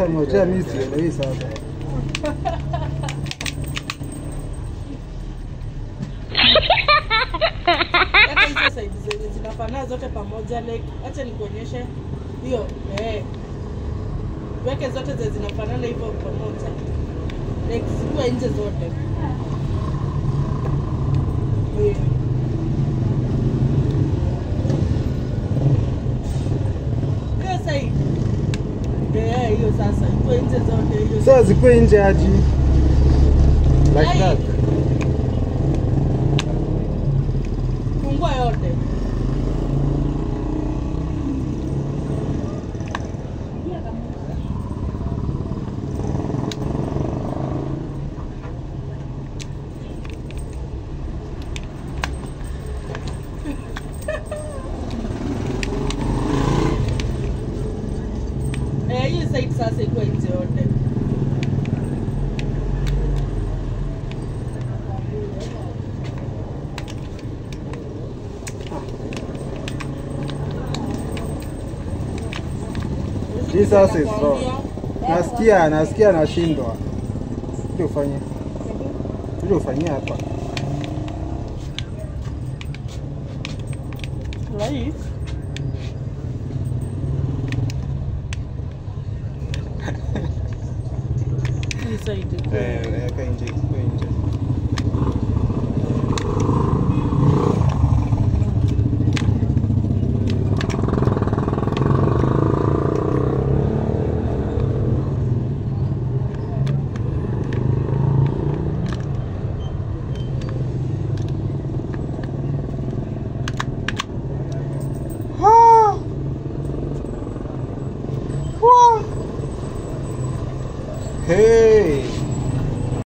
Sasa ngojea mimi sielewi sasa. Hata hizo side zenye zinafanana zote pamoja like acha nikuonyeshe hiyo eh. Weke zote zenye zinafanana hivyo pamoja. Like zikuwe nje zote. Eh. Hiyo side. Eh, hiyo sasa ikuwe nje zote hiyo. Sasa zikuwe nje aji. Like Ai. that. Fungua yote. Eh, hiyo side sasa ikuwe nje yote. Hii sasa is wrong. Nasikia, nasikia nashindwa. Kuja ufanye. Kuja ufanyie hapa. Right. Hii side. Eh, weka nje.